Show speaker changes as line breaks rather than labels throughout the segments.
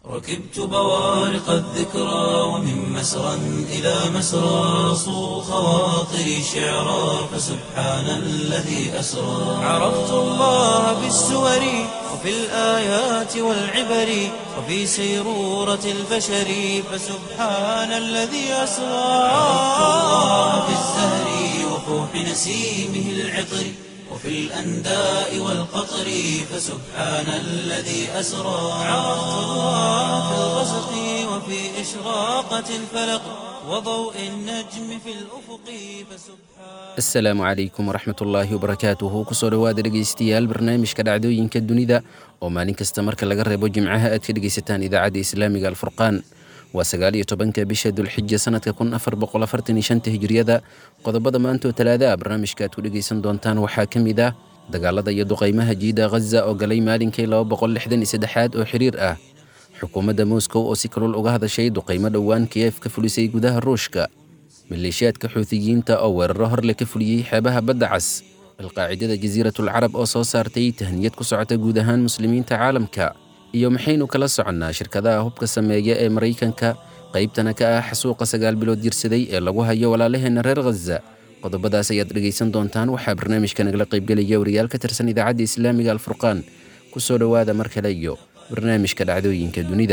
ركبت بوارق الذكرى ومن مسرى إلى مسرى صو خواطري شعرا فسبحان الذي أسرى عرفت الله بالسور وفي الآيات والعبر وفي سيرورة البشر فسبحان الذي أسرى عرفت الله بالزهر وفوح نسيمه العطر وفي الأنداء والقطر فسبحان الذي أسرى عرفت الله في الغسق وفي إشراقة الفلق وضوء النجم في الأفق فسبحان
asalaamu calaykum waraxmat ullaahi wabarakaatuhu kusoo dhowaada dhegaystayaal barnaamijka dhacdooyinka dunida oo maalin kasta marka laga reebo jimcaha aad ka dhegaysataan idaacadda islaamiga alfurqaan waa sagaal iyo tobanka bisha dulxija sanadka kun afar boqol afartan iyo shanta hijriyada qodobada maantoo talaada ah barnaamijka aad ku dhegaysan doontaan waxaa ka mid ah dagaalada iyo duqaymaha jiida ghaza oo galay maalinkii laba boqol lixdan iyo saddexaad oo xiriir ah xukuumadda moscow oo si kalul uga hadashay duqaymo dhowaan kiyef ka fulisay gudaha ruushka maleeshiyaadka xuutiyiinta oo weeraro horle ka fuliyey xeebaha badda cas alqaacidada jasiiratul carab oo soo saartay tahniyad ku socota guud ahaan muslimiinta caalamka iyo maxaynu kala soconnaa shirkadaha hubka sameeya ee maraykanka qaybtana ka ah xasuuqa sagaal bilood jirsaday ee lagu hayo walaalaheenna reer khaza qodobadaas ayaad dhegaysan doontaan waxaa barnaamijka nagala qaybgelaya wariyaal ka tirsan idaacadda islaamiga alfurqaan ku soo dhowaada mar kale iyo barnaamijka dhacdooyinka dunida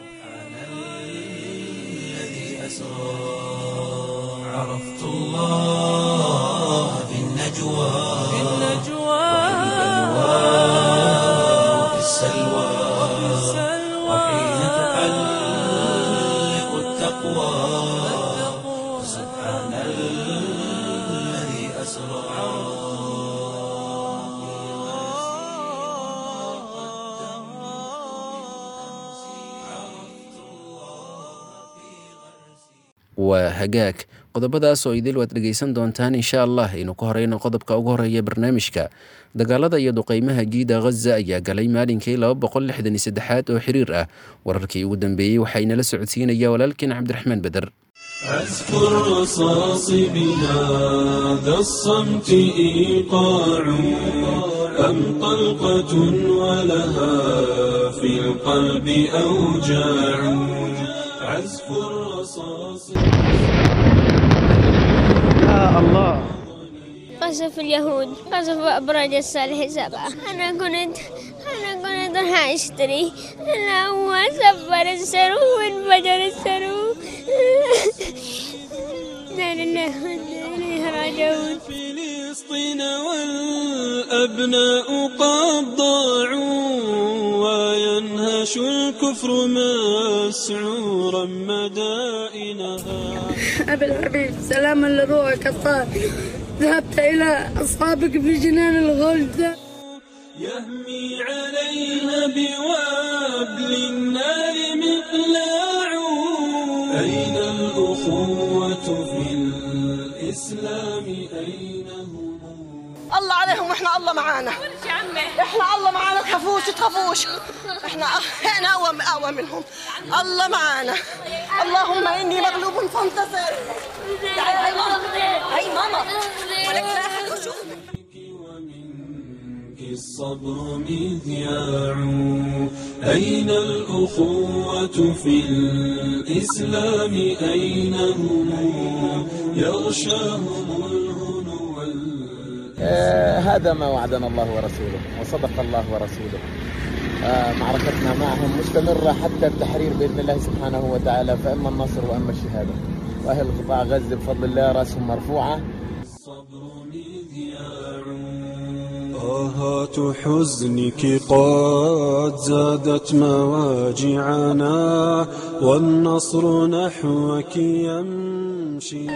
الذي أسرى عرفت الله في النجوى في النجوى وفي السلوى وحين تحلق التقوى سبحان الذي أسرى
waa hagaag qodobadaas oo idil waad dhegaysan doontaan insha allah aynu ku horeyno qodobka ugu horeeya barnaamijka dagaalada iyo duqaymaha jiida ghaza ayaa galay maalinkii laba boqol lixdan iyo saddexaad oo xiriir ah wararkii ugu dambeeyey waxaa inala socodsiinaya walaalkeen cabdiraxmaan beder
عزف الرصاص بهذا الصمت إيقاع أم طلقة ولها في القلب أوجاع عزف الرصاص
قصف اليهود قصف أبراج الصالح سبعة أنا كنت أنا كنت راح أشتري أنا هو سبر السرو وانفجر السرو لا لله وإنا إليه راجعون
فلسطين والأبناء قد ضاعوا وينهش الكفر مسعورا مدائنها
أبي الحبيب سلاما لروحك الطاهر ذهبت إلى أصحابك في جنان الغلد
يهمي عليها بوابل النار مقلاع أين الأخوة في الإسلام أين هم
الله عليهم واحنا الله معانا احنا الله معانا تخافوش تخافوش احنا احنا اقوى اقوى منهم الله معانا اللهم اني مغلوب فانتصر تعالي هاي ماما هاي ماما ولك لا أحد يشوفك.
ومنك الصبر مذياع أين الأخوة في الإسلام أين هم يغشاهم الهنو وال-
آه، هذا ما وعدنا الله ورسوله وصدق الله ورسوله آه، معركتنا معهم مستمرة حتى التحرير بإذن الله سبحانه وتعالى فإما النصر وإما الشهادة وأهل قطاع غزة بفضل الله رأسهم مرفوعة
الصبر مذياع آهات حزنك قد زادت مواجعنا والنصر نحوك يمشي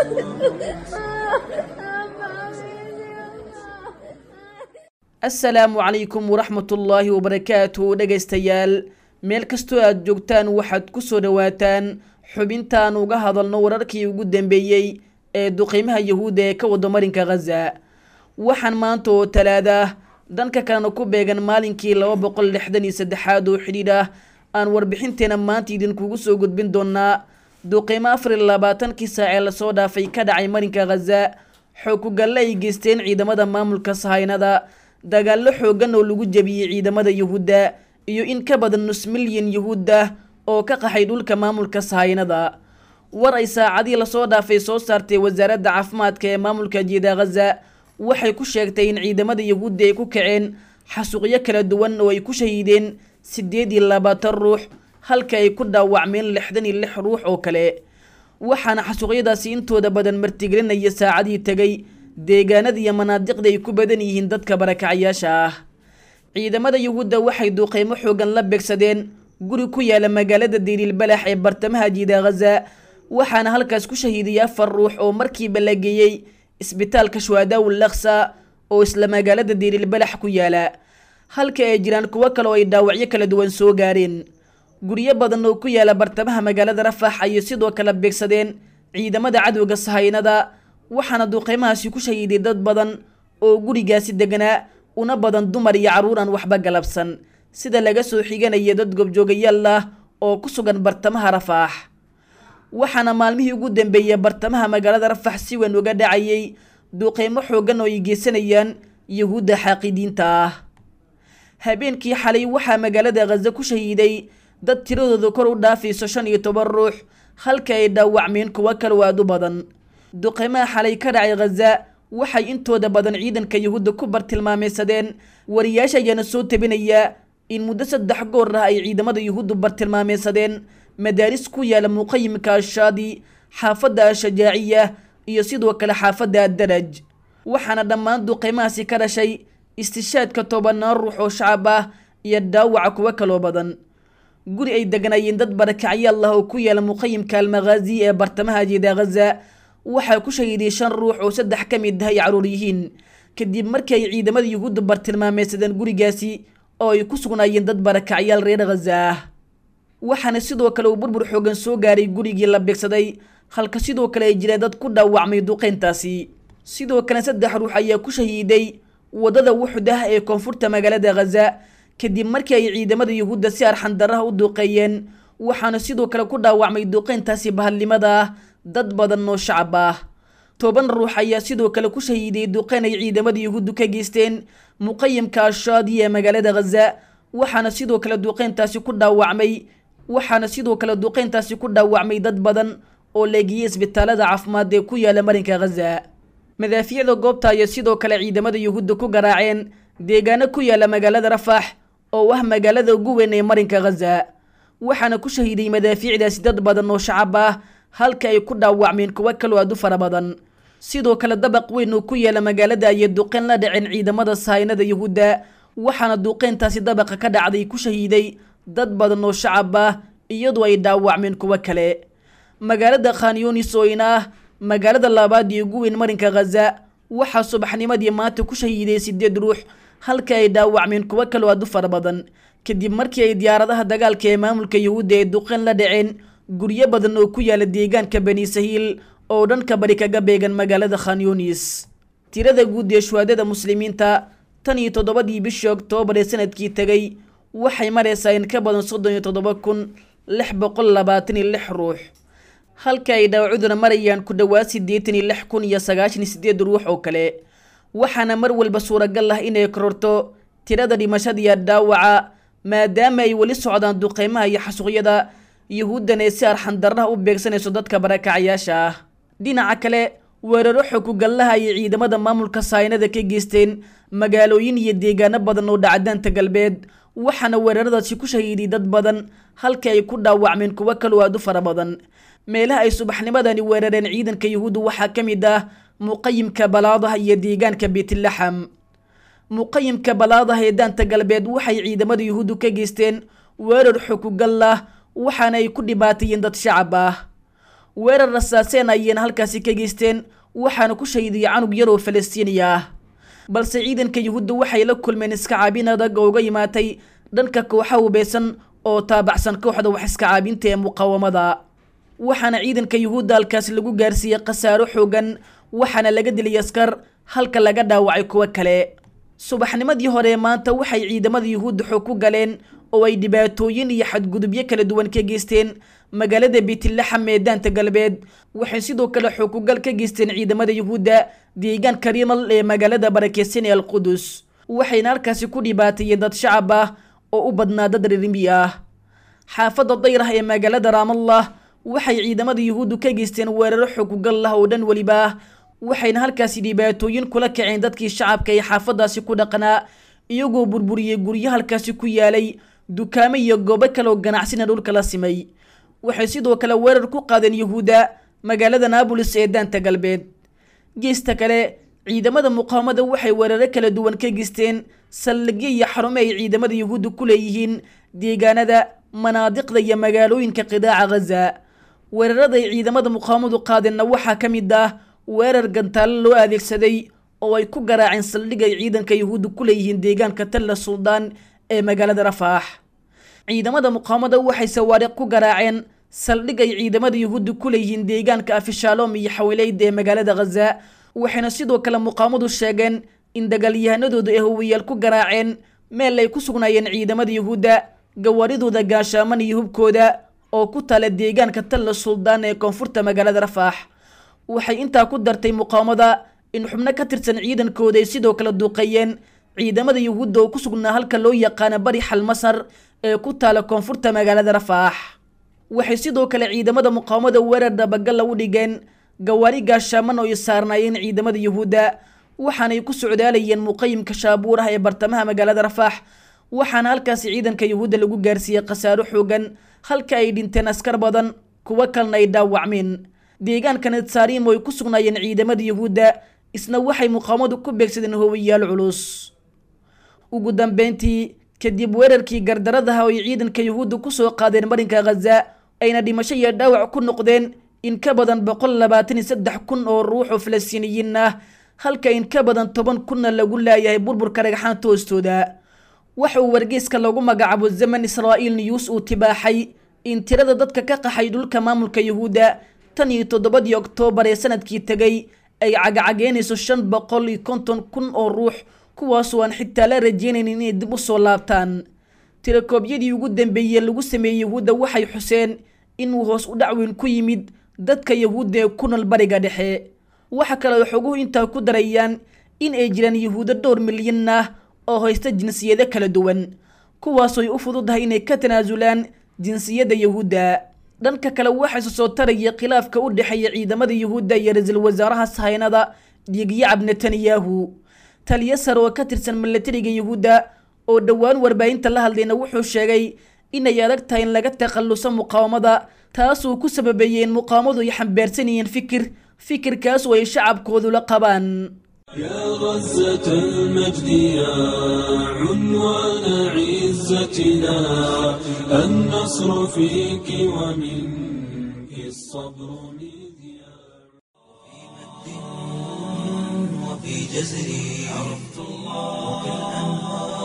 asalaamu calaykum waraxmatullaahi wabarakaatu dhegaystayaal meel kastoo aad joogtaan waxaad ku soo dhowaataan xubintaan uga hadalno wararkii ugu dambeeyey ee duqiimaha yahuudda ee ka wada marinka khaza waxaan maanta oo talaada ah dhanka kalena ku beegan maalinkii laba boqol lixdan iyo saddexaad oo xidhiidh ah aan warbixinteena maanta idinkugu soo gudbin doonaa duqiimo afar iyo labaatankii saac ee lasoo dhaafay ka dhacay marinka khaza xoog ku galle ay geysteen ciidamada maamulka sahaynada dagaallo xooggan oo lagu jebiyey ciidamada yuhuudda iyo in ka badan nus milyan yuhuud ah oo ka qaxay dhulka maamulka sahaynada war ay saacadii lasoo dhaafay soo saartay wasaaradda caafimaadka ee maamulka jiida khaza waxay ku sheegtay in ciidamada yuhuudda ay ku kaceen xasuuqyo kala duwan oo ay ku shahiideen siddeed iyo labaatan ruux halka ay ku dhaawacmeen lixdan iyo lix ruux oo kale waxaana xasuuqyadaasi intooda badan martigelinaya saacadii tegay deegaanada iyo manaadiqda ay ku badan yihiin dadka barakacayaasha ah ciidamada yuhuudda waxay duuqeymo xoogan la beegsadeen guri ku yaala magaalada diililbalax ee bartamaha jiida khaza waxaana halkaas ku shahiidiyay afar ruux oo markiiba la geeyey isbitaalka shuhadaawul laksa oo isla magaalada diililbalax ku yaala halka ay jiraan kuwo kale oo ay dhaawacyo kala duwan soo gaareen guryo badan oo ku yaala bartamaha magaalada rafax ayay sidoo kale beegsadeen ciidamada cadowga sahaynada waxaana duuqeymahaasi ku shahiiday dad badan oo gurigaasi deganaa una badan dumar iyo carruur aan waxba galabsan sida laga soo xiganaya dad gobjoogayaal ah oo ku sugan bartamaha rafaax waxaana maalmihii ugu dambeeyey bartamaha magaalada rafax si weyn uga dhacayay duuqeymo xoogan oo ay geysanayaan yuhuudda xaaqidiinta ah habeenkii xalay waxaa magaalada khaza ku shahiiday dad tiradooda kor u dhaafayso shan iyo toban ruux halka ay dhaawacmeen kuwo kale aad u badan duqeymaha xalay ka dhacay khaza waxay intooda badan ciidanka yuhuudda ku bartilmaameysadeen wariyaasha ayaana soo tabinaya in muddo saddex goor ah ay ciidamada yuhuuddu bartilmaameysadeen madaaris ku yaala muqayimka ashaadi xaafadda ashajaaciya iyo sidoo kale xaafadda addaraj waxaana dhammaan duqeymahaasi ka dhashay istishaadka tobanaan ruux oo shacab ah iyo dhaawaca kuwo kaloo badan guri ay degnaayeen dad barakacyaal ah oo ku yaala muqayimka almakhaazi ee bartamaha jiida khaza waxaa ku shahiiday shan ruux oo saddex ka mid ah ay caruur yihiin kadib markii ay ciidamada yuhuudda bartilmaameysadeen gurigaasi oo ay ku sugnaayeen dad barakacyaal reer khaza ah waxaana sidoo kale uu burbur xoogan soo gaaray gurigii la beegsaday halka sidoo kale ay jireen dad ku dhaawacmay duqeyntaasi sidoo kale saddex ruux ayaa ku shahiiday waddada wuxud ah ee koonfurta magaalada khaza kadib markii ay ciidamada yuhuudda si arxandaraha u duuqeeyeen waxaana sidoo kale ku dhaawacmay duqeyntaasi bahadnimada ah dad badan oo shacab ah toban ruux ayaa sidoo kale ku shahiiday duqeyn ay ciidamada yuhuuddu ka geysteen muqayimka ashaadi ee magaalada khaza waxaana sidoo kale duqeyntaasi ku dhaawacmay waxaana sidoo kale duqeyntaasi ku dhaawacmay dad badan oo leegiyey isbitaalada caafimaad ee ku yaala marinka khaza madaafiicda goobta ayaa sidoo kale ciidamada yuhuudda ku garaaceen deegaano ku yaala magaalada rafax oo ah magaalada ugu weyn ee marinka khaza waxaana ku shahiiday madaafiicdaasi dad badan oo shacab ah halka ay ku dhaawacmeen kuwo kaloo aad u fara badan sidoo kale dabaq weyn oo ku yaala magaalada ayay duqeyn la dhaceen ciidamada sahaynada yuhuudda waxaana duqeyntaasi dabaqa ka dhacday ku shahiiday dad badan oo shacab ah iyadoo ay dhaawacmeen kuwo kale magaalada khanyunis oo ina ah magaalada labaad iyo ugu weyn marinka khaza waxaa subaxnimadii maanta ku shahiiday sideed ruux halka ay dhaawacmeen kuwo kaloo aad u fara badan kadib markii ay diyaaradaha dagaalka ee maamulka yuhuudda ee duqeyn la dhaceen guryo badan oo ku yaala deegaanka bani sahiil oo dhanka bari kaga beegan magaalada khanyunis tirada guud ee shuhaadada muslimiinta tan iyo toddobadii bishii oktoobar ee sanadkii tegay waxay maraysaa in ka badan soddon iyo toddoba kun lix boqol labaatan iyo lix ruux halka ay dhaawacuduna marayaan ku dhowaad siddeetan iyo lix kun iyo sagaashan iyo sideed ruux oo kale waxaana mar walba suuragal ah inay kororto tirada dhimashada iyo dhaawaca maadaama ay weli socdaan duqeymaha iyo xasuuqyada yuhuuddan ee si arxandarraha u beegsanayso dadka barakacyaasha ah dhinaca kale weeraro xokugallaha ayay ciidamada maamulka sahaynada ka geysteen magaalooyin iyo deegaano badan oo dhacdaanta galbeed waxaana weeraradaasi ku shahiiday dad badan halka ay ku dhaawacmeen kuwo kaloo aad u fara badan meelaha ay subaxnimadani weerareen ciidanka yuhuudda waxaa ka mid ah muqayimka balaadaha iyo deegaanka beetlaxam muqayimka balaadaha ee daanta galbeed waxay ciidamada yuhuuddu ka geysteen weerar xokugal ah waxaana ay ku dhibaatayeen dad shacab ah weerar rasaaseen ayayna halkaasi ka geysteen waxaana ku shahiidiyay canug yar oo falastiini ah balse ciidanka yuhuudda waxay la kulmeen iska caabin adag oo uga yimaatay dhanka kooxa hubeysan oo taabacsan kooxda wax iska caabinta ee muqaawamada waxaana ciidanka yuhuudda halkaasi lagu gaarsiiyey khasaaro xoogan waxaana laga dilay askar halka laga dhaawacay kuwo kale subaxnimadii hore maanta waxay ciidamada yuhuudda xoog ku galeen oo ay dhibaatooyin iyo xadgudubyo kala duwan ka geysteen magaalada beetlaxam ee daanta galbeed waxay sidoo kale xookugal ka geysteen ciidamada yuhuudda deegaanka rimal ee magaalada barakeysan ee alqudus waxayna halkaasi ku dhibaateeyeen dad shacab ah oo u badnaa dad ririmi ah xaafadda dayrah ee magaalada raamallah waxay ciidamada yuhuuddu ka geysteen weeraro xogugal ah oo dhan weliba ah waxayna halkaasi dhibaatooyin kula kaceen dadkii shacabka ee xaafadaasi ku dhaqnaa iyagoo burburiyey guryo halkaasi ku yaalay dukaamo iyo goobo kale oo ganacsina dhulka la simay waxay sidoo kale weerar ku qaadeen yuhuudda magaalada naabolis ee daanta galbeed geesta kale ciidamada muqaawamada waxay weeraro kala duwan ka geysteen saldhigyo iyo xarumo ay ciidamada yuhuudda ku leeyihiin deegaanada manaadiqda iyo magaalooyinka qidaaca ghaza weerarada ay ciidamada muqaawamadu qaadeenna waxaa ka mid ah weerar gantaalo loo adeegsaday oo ay ku garaaceen saldhig ay ciidanka yuhuudda ku leeyihiin deegaanka talla suldaan ee magaalada rafaax ciidamada muqaawamada waxay sawaariq ku garaaceen saldhig ay ciidamada yuhuudda ku leeyihiin deegaanka afishaalom iyo xawileyd ee magaalada ghaza waxayna sidoo kale muqaawamadu sheegeen in dagaalyahanadooda ay howiyaal ku garaaceen meel ay ku sugnaayeen ciidamada yuhuudda gawaaridooda gaashaaman iyo hubkooda oo ku taala deegaanka talla suldaan ee koonfurta magaalada rafaax waxay intaa ku dartay muqaawamada in xubno ka tirsan ciidankooda ay sidoo kale duuqeeyeen ciidamada yuhuudda oo ku sugnaa halka loo yaqaano bari xalmasar ee ku taala koonfurta magaalada rafaax waxay sidoo kale ciidamada muqaawamada weerar dabagal lagu dhigeen gawaari gaashaaman oo ay saarnaayeen ciidamada yuhuudda waxaanay ku socdaalayeen muqayimka shaabuur ah ee bartamaha magaalada rafaax waxaana halkaasi ciidanka yuhuudda lagu gaarsiiyey khasaaro xoogan halka ay dhinteen askar badan kuwo kalena ay dhaawacmeen deegaanka netsarim oo ay ku sugnaayeen ciidamada yuhuudda isna waxay muqaawamadu ku beegsadeen howiyaal culus ugu dambeyntii kadib weerarkii gardaradaha oo ay ciidanka yuhuudda kusoo qaadeen marinka ghaza ayna dhimasho iyo dhaawac ku noqdeen in ka badan boqol labaatan iyo saddex kun oo ruux oo falastiiniyiin ah halka in ka badan toban kunna lagu laayahay burburka dhagxaanta hoostooda waxa uu wargeyska lagu magacaabo zaman israa'iil news uu tibaaxay in tirada dadka ka qaxay dhulka maamulka yuhuudda tan iyo toddobadii oktoobar ee sanadkii tegay ay cagacageynayso shan boqol iyo konton kun oo ruux kuwaasoo aan xitaa la rajeynaynin inay dib u soo laabtaan tirakoobyadii ugu dambeeyey lagu sameeyey yuhuudda waxay xuseen inuu hoos u dhacweyn ku yimid dadka yuhuudda ee ku nool bariga dhexe waxa kale ay xoguhu intaa ku darayaan in ay jiraan yuhuuddo dhowr milyan ah oo haysta jinsiyado kala duwan kuwaasoo ay u fududahay inay ka tanaasulaan jinsiyadda yuhuudda dhanka kale waxaa isu soo taraya khilaafka u dhexeeya ciidamada yuhuudda iyo ra-iisul wasaaraha sahaynada dhiigyacab netanyahu taliyo sare oo ka tirsan milatariga yuhuudda oo dhowaan warbaahinta la hadlayna wuxuu sheegay inay adag tahay in laga takhalluso muqaawamada taasuu ku sababeeyey in muqaawamadu ay xambaarsan yihiin fikir fikirkaas oo ay shacabkoodu la qabaan
يا غزة المجد يا عنوان عزتنا النصر فيك ومنك الصبر مذياع
وفي جزري عرفت الله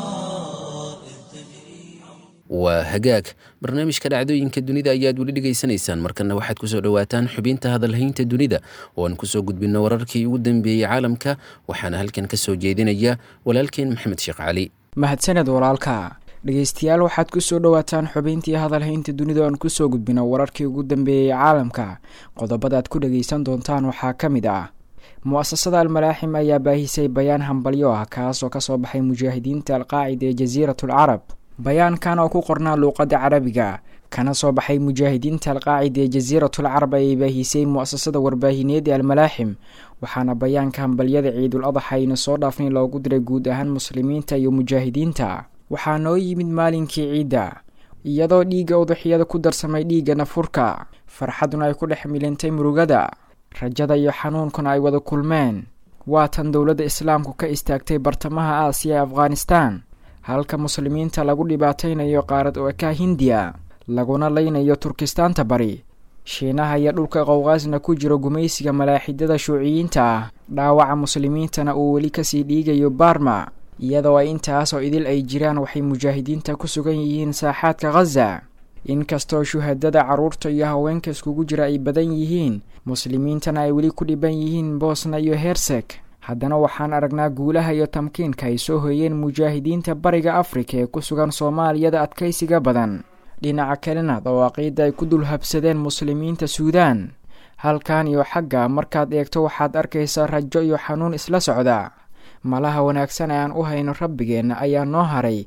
waa hagaag barnaamijka dhacdooyinka dunida ayaad weli dhegaysanaysaan markana waxaad kusoo dhowaataan xubinta hadalhaynta dunida oo aan kusoo gudbino wararkii ugu dambeeyey caalamka waxaana halkan ka soo jeedinaya walaalkeen maxamed sheekh cali
mahadsaned walaalka dhegeystayaal waxaad kusoo dhowaataan xubintii hadalhaynta dunida oan kusoo gudbino wararkii ugu dambeeyey caalamka qodobadaad ku dhageysan doontaan waxaa ka mid ah mu-asasada almalaaxim ayaa baahisay bayaan hambalyo ah kaasoo kasoo baxay mujaahidiinta alqaacida ee jasiirat alcarab bayaankan oo ku qornaa luuqadda carabiga kana soo baxay mujaahidiinta alqaacida ee jasiiratul carab ayay baahisay mu-asasada warbaahineed ee almalaaxim waxaana bayaanka hambalyada ciidul adaxa ayna soo dhaafnay loogu diray guud ahaan muslimiinta iyo mujaahidiinta waxaa noo yimid maalinkii ciidda iyadoo dhiigga udaxiyada ku darsamay dhiigga nafurka farxaduna ay ku dhex milintay murugada rajada iyo xanuunkuna ay wada kulmeen waa tan dowladda islaamku ka istaagtay bartamaha aasiya ee afghanistan halka muslimiinta lagu dhibaataynayo qaarad ooka hindiya laguna leynayo turkistaanta bari shiinaha iyo dhulka qowqaasna ku jiro gumaysiga malaaxidada shuuciyiinta ah dhaawaca muslimiintana uu weli kasii dhiigayo barma iyadoo ay intaasoo idil ay jiraan waxay mujaahidiinta ku sugan yihiin saaxaadka khaza inkastoo shuhadada carruurta iyo haweenka iskugu jira ay badan yihiin muslimiintana ay weli ku dhiban yihiin boosna iyo hersek haddana waxaan aragnaa guulaha iyo tamkiinka ay soo hoyeen mujaahidiinta bariga afrika ee ku sugan soomaaliyada adkaysiga badan dhinaca kalena dawaaqiidda ay ku dul habsadeen muslimiinta suudaan halkan iyo xagga markaad eegto waxaad arkaysaa rajo iyo xanuun isla socda malaha wanaagsan ee aan u hayno rabbigeenna ayaa noo haray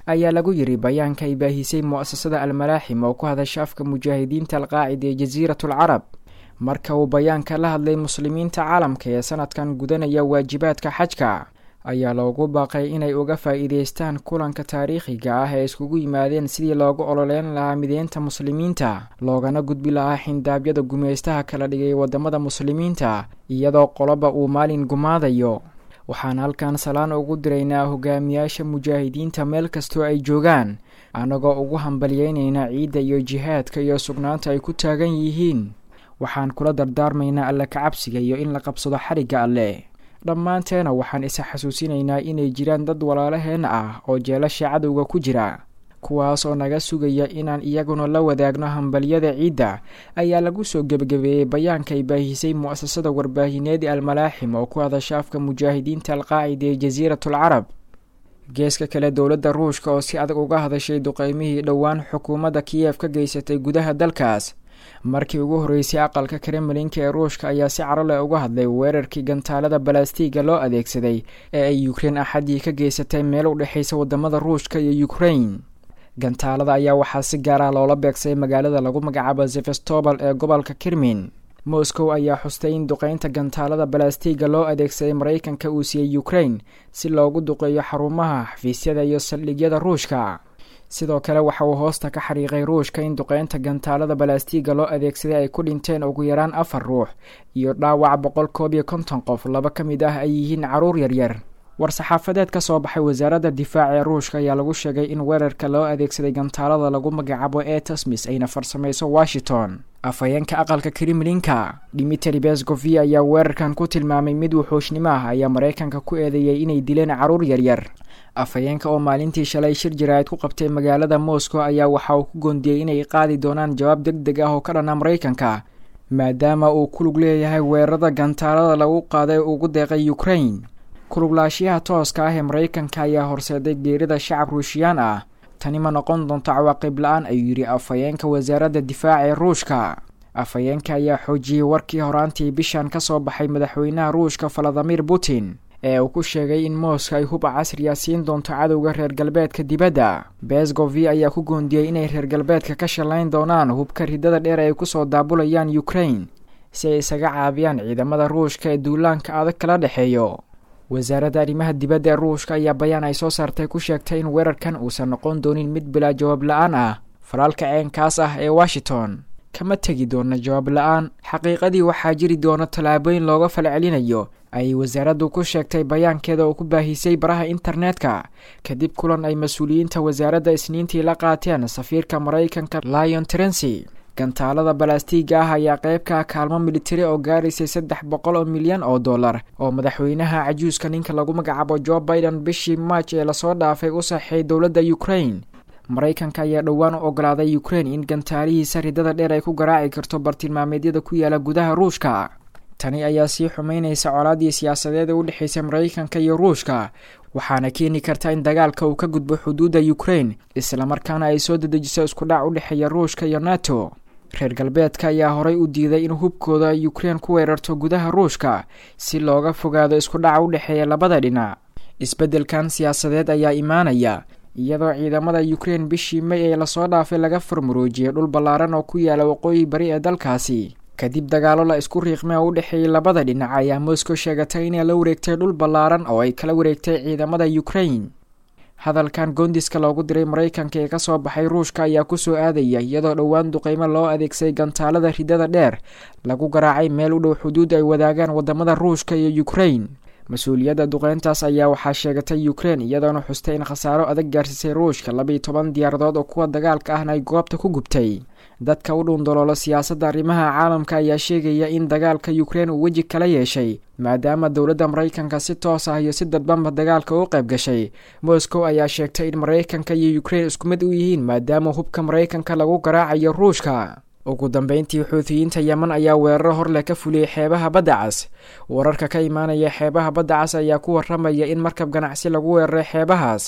ayaa lagu yidhi bayaanka ay baahisay mu'asasada almalaaxim oo ku hadasha afka mujaahidiinta alqaacida ee jasiiratul carab marka uu bayaanka la hadlay muslimiinta caalamka ee sanadkan gudanaya waajibaadka xajka ayaa loogu baaqay inay uga faa'iidaystaan kulanka taariikhiga ah ee iskugu yimaadeen sidii loogu ololeyn lahaa mideynta muslimiinta loogana gudbi lahaa xindaabyada gumaystaha kala dhigay waddamada muslimiinta iyadoo qoloba uu maalin gumaadayo waxaan halkan salaan ugu diraynaa hogaamiyaasha mujaahidiinta meel kastoo ay joogaan annagoo ugu hambalyeynayna ciidda iyo jihaadka iyo sugnaanta ay ku taagan yihiin waxaan kula dardaarmaynaa alle kacabsiga iyo in la qabsado xarigga alleh dhammaanteena waxaan isa xasuusinaynaa inay jiraan dad walaalaheen ah oo jeelasha cadowga ku jira kuwaas oo naga sugaya inaan iyaguna la wadaagno hambalyada ciidda ayaa lagu soo gebagabeeyey bayaanka ay baahisay mu'asasada warbaahineed almalaaxim oo ku hadasha afka mujaahidiinta alqaacida ee jasiiratul carab geeska kale dowladda ruushka oo si adag uga hadashay duqeymihii dhowaan xukuumadda kiyef ka geysatay gudaha dalkaas markii ugu horreysay aqalka kremlinka ee ruushka ayaa si carole uga hadlay weerarkii gantaalada balastiga loo adeegsaday ee ay ukrein axadii ka geysatay meel u dhexaysa wadamada ruushka iyo ukrein gantaalada ayaa waxaa si gaar ah loola beegsaday magaalada lagu magacaabo zefestobal ee gobolka kirmin moscow ayaa xustay in duqeynta gantaalada balastiga loo adeegsaday maraykanka uu siiyey ukrein si loogu duqeeyo xarumaha xafiisyada iyo saldhigyada ruushka sidoo kale waxa uu hoosta ka xariiqay ruushka in duqeynta gantaalada balastiga loo adeegsaday ay ku dhinteen ugu yaraan afar ruux iyo dhaawac boqol koob iyo konton qof laba ka mid ah ay yihiin caruur yaryar war-saxaafadeed ka soo baxay wasaaradda difaaca ee ruushka ayaa lagu sheegay in weerarka loo adeegsaday gantaalada lagu magacaabo etasmis ayna farsamayso washington afhayeenka aqalka kremlinka dimitri bescovi ayaa weerarkan ku tilmaamay mid wuxuushnimo ah ayaa maraykanka ku eedeeyay inay dileen caruur yaryar afhayeenka oo maalintii shalay shir jaraa'id ku qabtay magaalada moscow ayaa waxa uu ku goondiyey inay qaadi doonaan jawaab deg deg ah oo ka dhana maraykanka maadaama uu ku lug leeyahay weerarada gantaalada lagu qaaday ugu deeqay ukrain kuluglaashiyaha tooska ah ee maraykanka ayaa horseeday geerida shacab ruushiyaan ah tani ma noqon doonto cawaaqib la-aan ayuu yidhi afhayeenka wasaaradda difaaca ee ruushka afhayeenka ayaa xoojiyey warkii horaantii bishan ka soo baxay madaxweynaha ruushka valadimir putin ee uu ku sheegay in mooska ay hub casriya siin doonto cadowga reer galbeedka dibadda besgovi ayaa ku goondiyey inay reer galbeedka ka shallayn doonaan hubka ridada dheer ay kusoo daabulayaan ukrain si ay isaga caabiyaan ciidamada ruushka ee duulaanka adag kala dhexeeyo wasaaradda arrimaha dibadda ee ruushka ayaa bayaan ay soo saartay ku sheegtay in weerarkan uusan noqon doonin mid bilaa jawaab la-aan ah falaalka ceenkaas ah ee washington kama tegi doona jawaab la-aan xaqiiqadii waxaa jiri doona tallaabooyin looga falcelinayo ayay wasaaraddu ku sheegtay bayaankeeda oo ku baahisay baraha internetka kadib kulan ay mas-uuliyiinta wasaaradda isniintii la qaateen safiirka maraykanka lion trency gantaalada balastiga ah ayaa qeybka kaalmo militari oo gaaraysay saddex boqol oo milyan oo dollar oo madaxweynaha cajuuska ninka lagu magacaabo jo biden bishii march ee lasoo dhaafay u saxeey dowladda ukrain maraykanka ayaa dhowaan u ogolaaday ukrain in gantaalihiisa ridada dheer ay ku garaaci karto bartilmaameedyada ku yaala gudaha ruushka tani ayaa sii xumeynaysa colaadii siyaasadeed ee u dhexaysay maraykanka iyo ruushka waxaana keeni karta in dagaalka uu ka gudbo xuduudda ukrain islamarkaana ay soo dedejiso iskudhac u dhexeeya ruushka iyo nato reer galbeedka ayaa horay u diiday in hubkooda ukrain ku weerarto gudaha ruushka si looga fogaado iskudhaca u dhexeeya labada dhinac isbeddelkan siyaasadeed ayaa imaanaya iyadoo ciidamada ukrain bishii may ee lasoo dhaafay laga furmuruujiyay dhul ballaaran oo ku yaala waqooyi bari ee dalkaasi kadib dagaalo la isku riiqmay oo u dhexeeyay labada dhinac ayaa moscow sheegatay inay la wareegtay dhul ballaaran oo ay kala wareegtay ciidamada ukrain hadalkan goondiska loogu diray maraykanka ee kasoo baxay ruushka ayaa kusoo aadaya iyadoo dhowaan duqeymo loo adeegsaday gantaalada ridada dheer lagu garaacay meel u dhow xuduud ay wadaagaan wadamada ruushka iyo ukrain mas-uuliyadda duqeyntaas ayaa waxaa sheegatay ukrain iyadoona xustay in khasaaro adag gaarsiisay ruushka labaiyo toban diyaaradood oo kuwa dagaalka ahna ay goobta ku gubtay dadka u dhuundaloolo siyaasadda arrimaha caalamka ayaa sheegaya in dagaalka ukrain uu weji kala yeeshay maadaama dowladda maraykanka si toos ah iyo si dadbanba dagaalka u qayb gashay moscow ayaa sheegtay in maraykanka iyo ukrain isku mid u yihiin maadaama hubka maraykanka lagu garaacayo ruushka ugu dambeyntii xuutiyiinta yeman ayaa weeraro horleh ka fuliyey xeebaha badda cas wararka ka imaanaya xeebaha badda cas ayaa ku waramaya in markab ganacsi lagu weeraray xeebahaas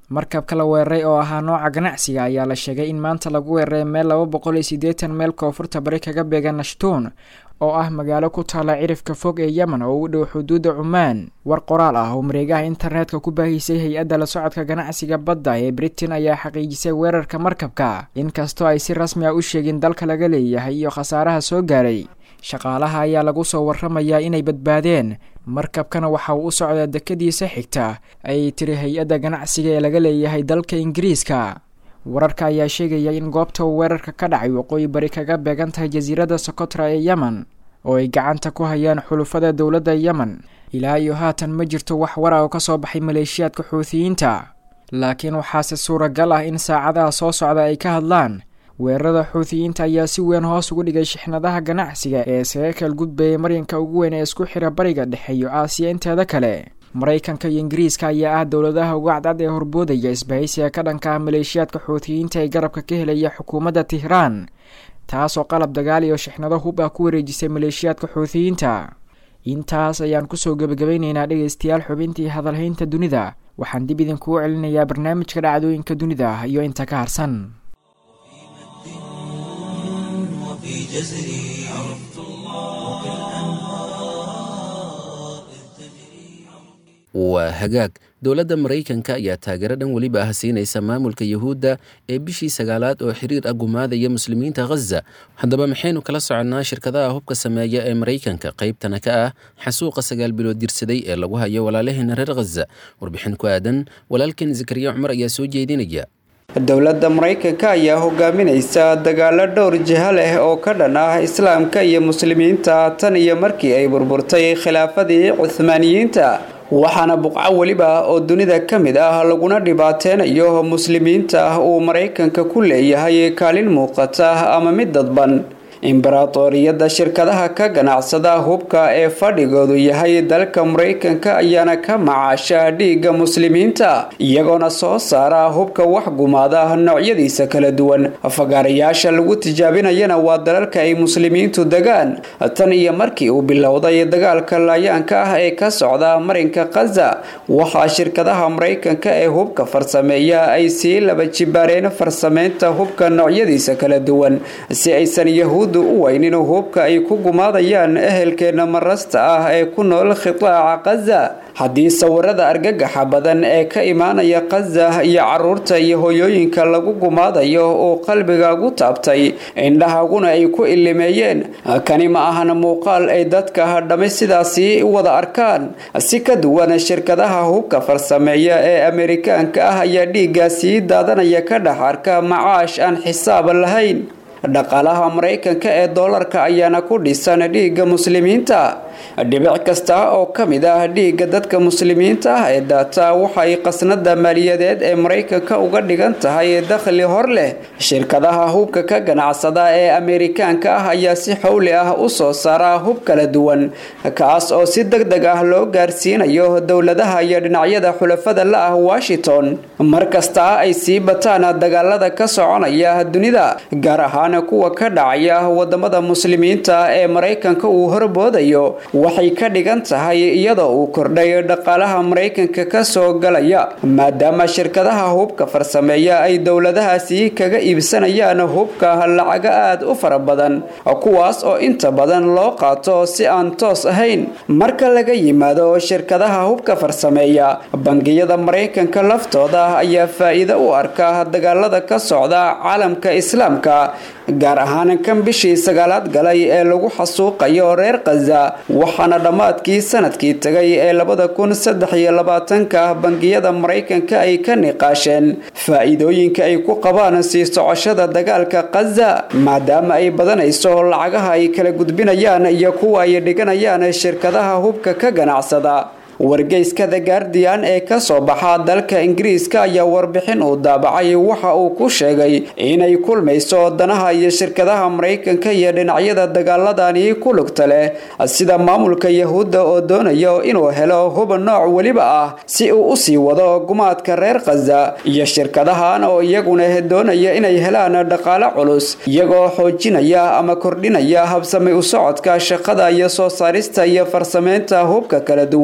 markabka la weeraray oo ahaa nooca ganacsiga ayaa la sheegay in maanta lagu weeraray meel laba boqol iyo siddeetan meel koonfurta bari kaga beegan nashtuun oo ah magaalo ku taala cirifka fog ee yemen oo u dhow xuduudda cumaan war qoraal ah oo mareegaha internetka ku baahisay hay-adda la socodka ganacsiga badda ee britain ayaa xaqiijisay weerarka markabka inkastoo ay si rasmi ah u sheegin dalka laga leeyahay iyo khasaaraha soo gaaray shaqaalaha ayaa lagu soo warramayaa inay badbaadeen markabkana waxa uu u socdaa dekadiisa xigta ayay tiri hay-adda ganacsiga ee laga leeyahay dalka ingiriiska wararka ayaa sheegaya in goobta uu weerarka ka dhacay waqooyi bari kaga beegan tahay jasiiradda socotra ee yemen oo ay gacanta ku hayaan xulufada dowladda yemen ilaa iyo haatan ma jirto wax wara oo ka soo baxay maleeshiyaadka xuutiyiinta laakiin waxaase suuragal ah in saacadaha soo socda ay ka hadlaan weerarada xuutiyiinta ayaa si weyn hoos ugu dhigay shixnadaha ganacsiga ee isaga kal gudbayay maryanka ugu weyn ee isku xira bariga dhexe iyo aasiya inteeda kale maraykanka iyo ingiriiska ayaa ah dowladaha ugu cadcad ee horboodaya isbahaysiga ka dhanka ah maleeshiyaadka xuutiyiinta ee garabka ka helaya xukuumadda tihraan taasoo qalab dagaal iyo shixnado hub ah ku wareejisay maleeshiyaadka xuutiyiinta intaas ayaan kusoo gebagabaynaynaa dhegaystayaal xubintii hadalhaynta dunida waxaan dib idinkuu celinayaa barnaamijka dhacdooyinka dunida iyo inta ka harsan
وفي جزري عرفت الله وبالأنهار إذ تجري
waa hagaag dowladda maraykanka ayaa taageero dhan weliba ah siinaysa maamulka yuhuudda ee bishii sagaalaad oo xiriir ah gumaadaya muslimiinta khaza haddaba maxaynu kala soconnaa shirkadaha hubka sameeya ee maraykanka qaybtana ka ah xasuuqa sagaal bilood dirsaday ee lagu hayo walaalaheena reer khaza warbixin ku aadan walaalkan zakariya cumar ayaa soo jeedinaya
dowladda maraykanka ayaa hogaaminaysa dagaalo dhowr jiha leh oo ka dhan ah islaamka iyo muslimiinta tan iyo markii ay burburtay khilaafadii cuhmaaniyiinta waxaana buqco weliba oo dunida ka mid ah laguna dhibaateynayo muslimiinta uu maraykanka ku leeyahay kaalin muuqata ama mid dadban imbaraatoriyadda shirkadaha ka ganacsada hubka ee fadhigoodu yahay dalka maraykanka ayaana ka macaasha dhiigga muslimiinta iyagoona soo saara hubka wax gumaada noocyadiisa kala duwan fagaarayaasha lagu tijaabinayana waa dalalka ay muslimiintu degaan tan iyo markii uu bilowday dagaalka laayaanka ah ee ka socda marinka khaza waxaa shirkadaha maraykanka ee hubka farsameeya ay sii laba jibaareen farsameynta hubka noocyadiisa kala duwan si aysan yahuud u weynin hubka ay ku gumaadayaan ehelkeena marasta ah ee ku nool khitaaca khaza haddii sawirada argagaxa badan ee ka imaanaya khaza iyo caruurta iyo hoyooyinka lagu gumaadayo uu qalbigaagu taabtay indhahaguna ay ku ilimeeyeen kani ma ahan muuqaal ay dadka dhammi sidaasi wada arkaan si ka duwan shirkadaha hubka farsameeya ee amerikaanka ah ayaa dhiiggaasii daadanaya ka dhex arka macaash aan xisaab lahayn dhaqaalaha maraykanka ee doolarka ayaana ku dhisan dhiigga muslimiinta dhibic kasta oo ka mid ah dhiigga dadka muslimiinta ah ee daata waxay qasnada maaliyadeed ee maraykanka uga dhigan tahay dakhli hor leh shirkadaha hubka ka ganacsada ee ameerikaanka ah ayaa si xowli ah u soo saara hub kala duwan kaas oo si deg deg ah loo gaarsiinayo dowladaha iyo dhinacyada xulafada la ah washington mar kasta ay sii bataan dagaalada ka soconaya dunida gaar ahaan kuwa ka dhacaya wadamada muslimiinta ee maraykanka uu horboodayo waxay ka dhigan tahay iyadoo uu kordhay dhaqaalaha maraykanka ka soo galaya maadaama shirkadaha hubka farsameeya ay dowladahaasi kaga iibsanayaan hubka lacaga aad u fara badan kuwaas oo inta badan loo qaato si aan toos ahayn marka laga yimaado shirkadaha hubka farsameeya bangiyada maraykanka laftooda ayaa faa'iido u arka dagaalada ka socda caalamka islaamka gaar ahaan kan bishii sagaalaad galay ee lagu xasuuqayo reer khaza waxaana dhammaadkii sanadkii tagay ee labada kun saddex iyo labaatanka bangiyada maraykanka ay ka niqaasheen faa'iidooyinka ay ku qabaan sii socoshada dagaalka khaza maadaama ay badanayso lacagaha ay kala gudbinayaan iyo kuwa ay dhiganayaan shirkadaha hubka ka ganacsada wargeyska the guardian ee ka soo baxa dalka ingiriiska ayaa warbixin uu daabacay waxa uu ku sheegay inay kulmayso danaha iyo shirkadaha maraykanka iyo dhinacyada dagaaladani ku lugta leh sida maamulka yahuudda oo doonayo inuu helo hub nooc weliba ah si uu usii wado gumaadka reer khaza iyo shirkadahan oo iyaguna doonaya inay helaan dhaqaale culus iyagoo xoojinaya ama kordhinaya habsami u socodka shaqada iyo soo saarista iyo farsameynta hubka kala duwan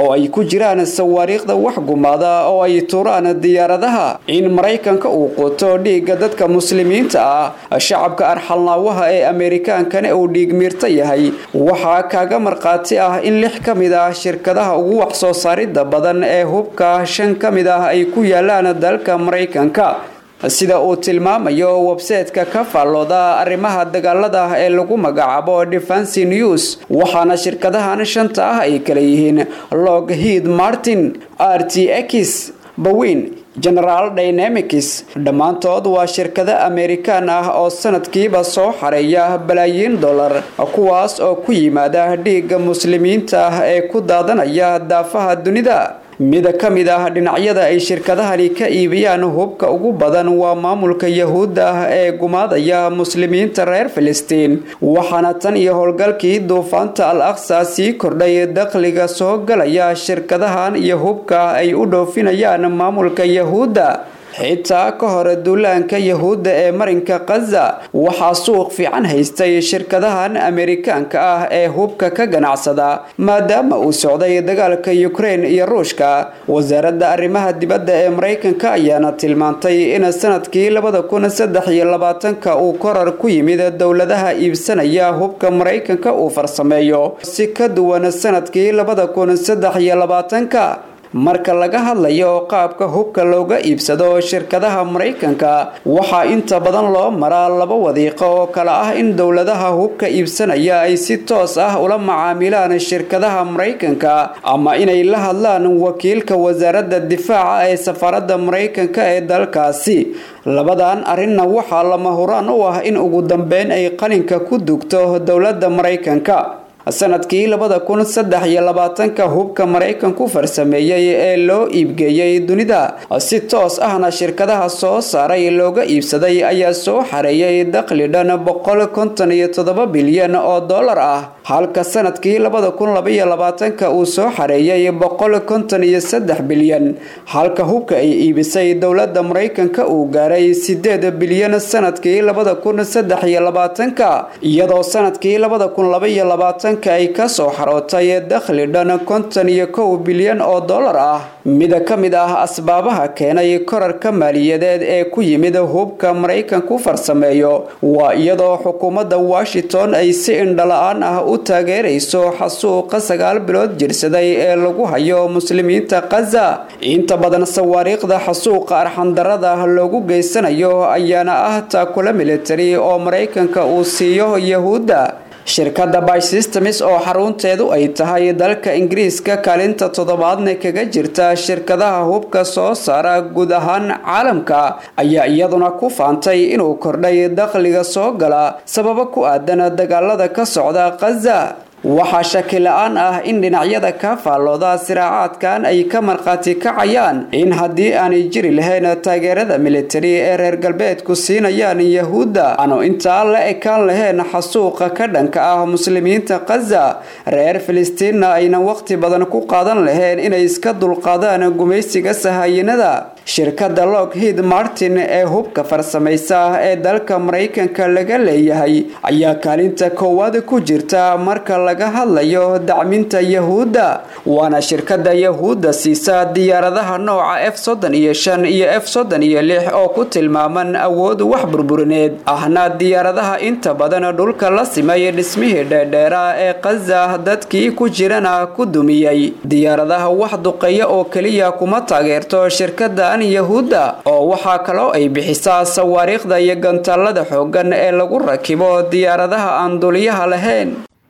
oo ay ku jiraan sawaariikhda wax gumaada oo ay tuuraan diyaaradaha in maraykanka uu quto dhiigga dadka muslimiinta ah shacabka arxalnaawaha ee ameerikaankana uu dhiigmiirta yahay waxaa kaaga markhaati ah in lix ka mid ah shirkadaha ugu wax soo saaridda badan ee hubka shan ka mid ah ay ku yaalaan dalka maraykanka sida uu tilmaamayo websayteka ka faallooda arrimaha dagaalada ee lagu magacaabo defensi news waxaana shirkadahan shanta ah ay kala yihiin lockheed martin r t x bawin general dynamics dhammaantood waa shirkado ameerikaan ah oo sanadkiiba soo xareeya balaayiin dollar kuwaas oo ku yimaada dhiigga muslimiinta ah ee ku daadanaya daafaha dunida mid ka mid ah dhinacyada ay shirkadahani ka iibiyaan hubka ugu badan waa maamulka yahuudda ah ee gumaadaya muslimiinta reer filistiin waxaana tan iyo howlgalkii duufaanta al aqsa sii kordhay dakhliga soo galaya shirkadahan iyo hubka ay u dhoofinayaan maamulka yahuudda xitaa ka hor duulaanka yahuudda ee marinka khaza waxaa suuq fiican haystay shirkadahan ameerikaanka ah ee hubka ka ganacsada maadaama uu socday dagaalka yukrain iyo ruushka wasaaradda arrimaha dibadda ee maraykanka ayaana tilmaantay in sanadkii labada kun saddex iyo labaatanka uu korar ku yimid dowladaha iibsanaya hubka maraykanka uu farsameeyo si ka duwan sanadkii labada kun saddex iyo labaatanka marka laga hadlayo qaabka hubka looga iibsado shirkadaha maraykanka waxaa inta badan loo maraa laba wadiiqo oo kale ah in dowladaha hubka iibsanaya ay si toos ah ula macaamilaan shirkadaha maraykanka ama inay la hadlaan wakiilka wasaaradda difaaca ee safaaradda maraykanka ee dalkaasi labadan arrinna waxaa lama huraan u ah in ugu dambeyn ay qalinka ku dugto dowladda maraykanka sanadkii labada kun saddex iyo labaatanka hubka maraykanku farsameeyey ee loo iibgeeyey dunida si toos ahna shirkadaha soo saaray looga iibsaday ayaa soo xareeyay dakhli dhan boqol konton iyo toddoba bilyan oo dollar ah halka sanadkii labada kun labaiyo labaatanka uu soo xareeyay boqol konton iyo saddex bilyan halka hubka ay iibisay dowladda maraykanka uu gaaray sideed bilyan sanadkii labada kun saddex iyo labaatanka iyadoo sanadkii labada kun labaiyo labaatan ay ka soo xarootay dakhli dhan konton iyo kow bilyan oo dollar ah mida ka mid ah asbaabaha keenay korarka maaliyadeed ee ku yimid hubka maraykanku farsameeyo waa iyadoo xukuumadda washington ay si indhala-aan ah u taageerayso xasuuqa sagaal bilood jirsaday ee lagu hayo muslimiinta khaza inta badan sawaariikhda xasuuqa arxandarada loogu geysanayo ayaana ah taakula militari oo maraykanka uu siiyo yahuudda shirkadda bysystems oo xarunteedu ay tahay dalka ingiriiska kaalinta toddobaadna kaga jirta shirkadaha hubka soo saara guud ahaan caalamka ayaa iyaduna ku faantay inuu kordhay dakhliga soo gala sababo ku aadan dagaalada ka socda khaza waxaa shaki la-aan ah in dhinacyada ka faallooda siraacaadkan ay ka markhaati kacayaan in haddii aanay jiri lahayn taageerada militari ee reer galbeedku siinayaan yahuudda aanu intaa la ekaan lahayn xasuuqa ka dhanka ah muslimiinta khaza reer filistiinna aynan waqti badan ku qaadan lahayn inay iska dulqaadaan gumaysiga sahayinada shirkadda lockheed martin ee hubka farsamaysa ee dalka maraykanka laga leeyahay ayaa kaalinta koowaad ku jirta marka laga hadlayo dacminta yahuudda waana shirkadda yahuudda siisa diyaaradaha nooca f soddon iyo shan iyo f soddon iyo lix oo ku tilmaaman awood wax burburineed ahna diyaaradaha inta badan dhulka la simay dhismihii dheerdheera ee khaza dadkii ku jirana ku dumiyey diyaaradaha wax duqeeya oo keliya kuma taageerto shirkaddan yahuudda oo waxaa kaloo ay bixisaa sawaariikhda iyo gantaalada xooggan ee lagu rakibo diyaaradaha aan duliyaha lahayn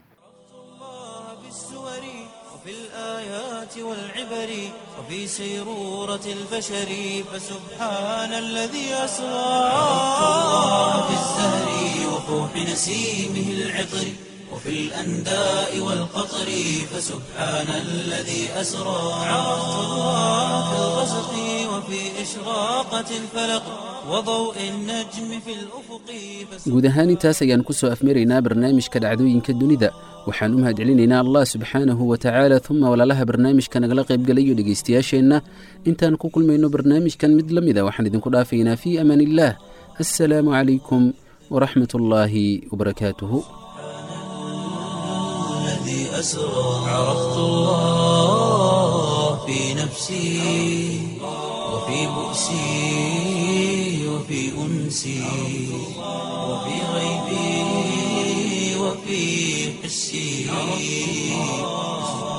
وفي سيرورة البشر فسبحان الذي أسرى الله في الزهر وفوح نسيمه العطر وفي الأنداء والقطر فسبحان الذي أسرى عرفت الله في الغسق وفي إشراقة الفلق وضوء النجم في الأفق
guud ahaan intaas ayaan ku soo afmaraynaa barnaamijka dhacdooyinka dunida waxaan u mahadcelinaynaa allah subxaanahu wa tacaala uma walaalaha barnaamijka nagala qaybgalayo dhegaystayaasheenna intaan ku kulmayno barnaamijkan mid la mida waxaan idinku dhaafaynaa fii amaan illaah assalaamu calaykum waraxmat ullaahi wabarakaatuhu
الذي أسرى عرفت الله وفي نفسي وفي بؤسي وفي أنسي وفي غيبي وفي حسي